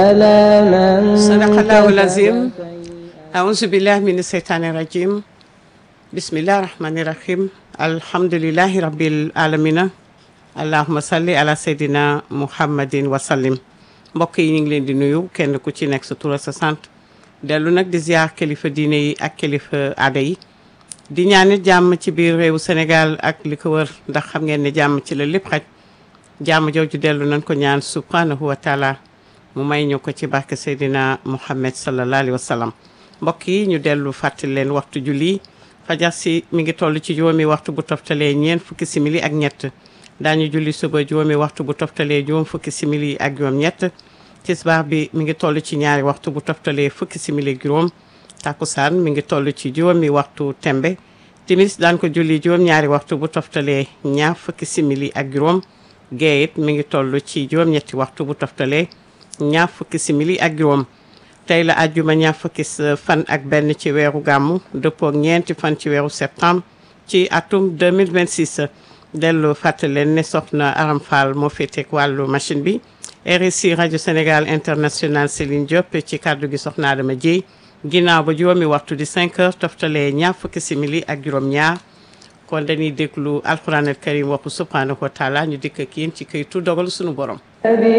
sadaqallahu lazim aouzu billahi min seytaani rajim bismillahi rahmani rahim alhamdulillahi rabbil alamina allahuma salli ala seydina muhammadin wasallim mbokk yi ñu ngi leen di nuyu kenn ku ci nekk sa tur ak sa sant dellu nag di ziar kilifa diine yi ak kilifa aada yi di ñaanit jàmm ci biir réewu Sénégal ak li ko wër ndax xam ngeen ne jàmm ci la lépp xaj jàmm jooju dellu nañ ko ñaan subhanahu wa taala mu may ñu ko ci barke Seydina Muhammad sallallahu alayhi wa sallam mbokk yi ñu dellu fàttali leen waxtu julli fajar si mi ngi toll ci juróomi waxtu bu toftalee ñeent fukki simili ak ñett daañu julli suba juróomi waxtu bu toftalee juróom fukki simili ak juróom ñett tisbaar bi mi ngi toll ci ñaari waxtu bu toftalee fukki simili ak juróom takkusaan mi ngi toll ci juróomi waxtu tembe timis daan ko julli juróom ñaari waxtu bu toftalee ñaar fukki simili ak juróom gee it mi ngi toll ci juróom ñetti waxtu bu toftalee ñaar fukki simili ak juróom tey la àjjuma ñaar fukki fan ak benn ci weeru gàmmu dëppook ñeenti fan ci weeru septembre ci atum 2026 dellu fàttali leen ne soxna Aram Fall moo féeteek wàllu machine bi RSI rajo Sénégal international Céline Diop ci kàddu gi soxna Adama Dieye ginnaaw ba juróomi waxtu di 5 heures toftalee ñaar fukki simili ak juróom ñaar kon dañuy déglu alquran al karim waxu subhanahu wa taala ñu dikk ak yéen ci këytu dogal sunu borom